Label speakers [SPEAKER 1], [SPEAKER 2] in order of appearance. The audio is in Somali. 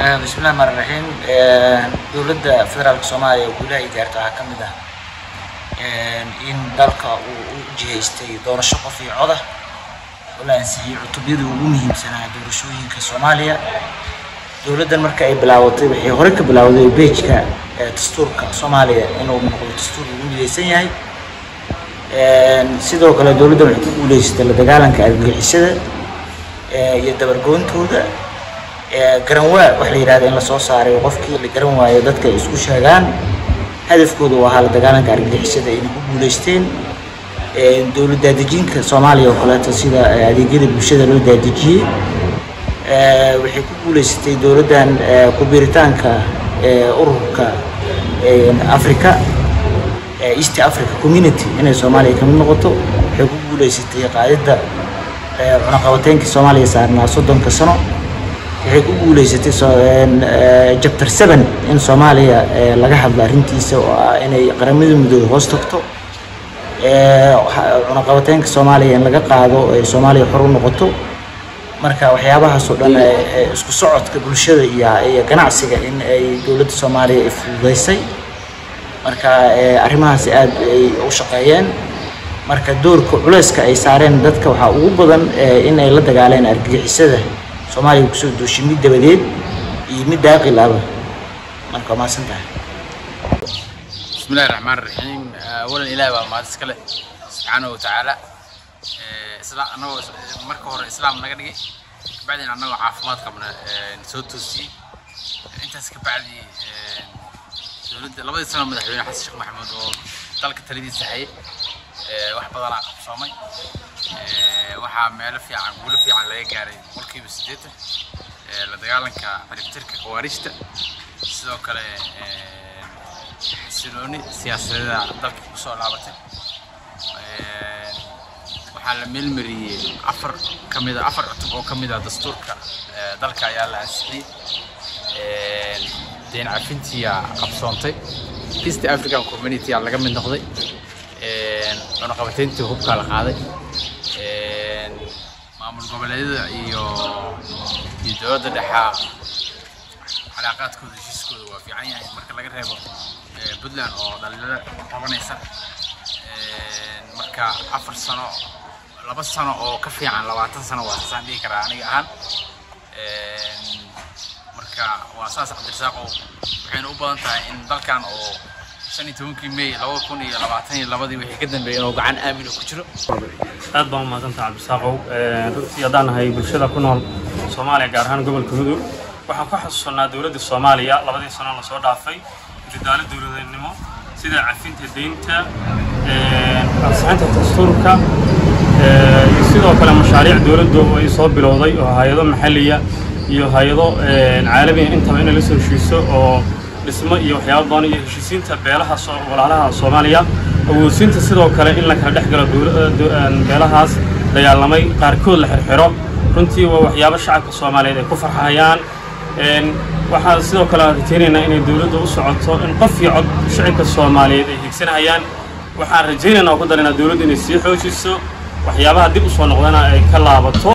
[SPEAKER 1] bismillahi rxmaan raxiim dowladda federaalka soomaaliya oo guulaha ay gaarto waxaa ka mid ah in dalka uu u jihaystay doorasho qof iyo coda oo la ansixiyey cutubyadii ugu muhiimsanaa doorashooyinka soomaaliya dowladdan marka ay bilaawatay waxay hore ka bilaawday beejka dastuurka soomaaliya inuu noqdo dastuur lagu midaysan yahay sidoo kale dowladdan waxay ku guuleysatay la dagaalanka argagixisada iyo dabargoontooda garanwaa waxa la yidhahda in lasoo saaray qofkii la garan waayo dadka ay isku sheegaan hadafkooda u ahaa la dagaalanka argagixisada inay ku guuleysteen dowlad daadejinka soomaaliya oo kaleeto sida adeegyada bulshada loo daadejiyey waxay ku guuleysatay dowladdan ku-biiritaanka ururka africa east africa community inay soomaaliya kamid noqoto waxay ku guuleysatay qaadidda cunaqabateynkii soomaaliya saarnaa soddonka sano waxay ku guuleysatay jabter seven in soomaaliya laga hadlo arrintiisa oo ah inay qaramada midooda hoos tagto cunaqabateynka soomaaliya in laga qaado ay soomaaliya xor u noqoto marka waxyaabahaas oo dhan isku socodka bulshada iyo iyo ganacsiga in ay dowladda soomaaliya ay fududeysay marka arrimahaas aad ay u shaqeeyeen marka doorka culeyska ay saareen dadka waxaa ugu badan in ay la dagaaleen argagixisada soomaaliya kusoo duushay mid dabadeed iyo mid daaqil aba marka waa mahadsan tahay
[SPEAKER 2] bismillahi raxmaan raxiim awalan ilaahi baa mahad iska leh subxaanahu watacaala anagoo marka hore islaam naga dhigay kabacdina annagoo caafimaad qabna soo toosiyey intaas kabacdi dowladda labadii sano madaxweyne xasan sheekh maxamuud oo dalka taladiisa hayay wax badanaa qabsoomay waxaa meelo fiican guulo fiican laga gaaray boqolkiiba siddeetan la dagaalanka ciribtirka khawaarijta sidoo kale xasilooni siyaasadeeda dalka kusoo laabatay waxaa la meelmariyey afar ka mid a afar cutub oo ka mid ah dastuurka dalka ayaa la ansixiyey deen cafintiya qabsoontay east african community aa laga mid noqday cunaqabateyntii hubkaa la qaaday maamul goboleedyada iyo iyo dowladda dhexaa calaaqaadkooda heshiiskooda waa fiican yahay marka laga reebo puntland oo dhalinyaro qabanaysa marka afar sano laba sano oo ka fiican labaatan sano waa saasaan dhihi karaa aniga ahaan marka waa saas cabdirasaaqow waxayna u badan tahay in dalkan oo shan iyo tobankii may laba kun iyo labaatan iyo labadii wixii ka dambeeyay inuu gacan aamin ku jiro
[SPEAKER 3] aad baan u mahadsantaha cabdisaaqow runtii haddaan nahay bulshada ku nool soomaaliya gaar ahaan gobolka mudug waxaan ku xasuusannaa dowladda soomaaliya labadii sano lasoo dhaafay dadaalo dowladeednimo sida cafinta deynta ansixinta dastuurka iyo sidoo kale mashaariic dowladdu ay soo bilowday oo hay-ado maxalliya iyo hay-ado caalamiya intaba inay la soo heshiiso oo dhismo iyo waxyaaba badan iyo heshiisiinta beelaha walaalaha soomaaliya awoodsiinta sidoo kale in la kala dhex galo beelahaas dagaalamay qaarkood la xirxiro runtii waa waxyaabo shacabka soomaaliyeed ay ku farxahayaan waxaan sidoo kale rajaynaynaa inay dowladdu u socoto in qof iyo cod shacabka soomaaliyeed ay higsanayaan waxaan rajaynaynaa oo ku daraynaa dowladdu inay sii xoojiso waxyaabaha dib u soo noqdana ay ka laabato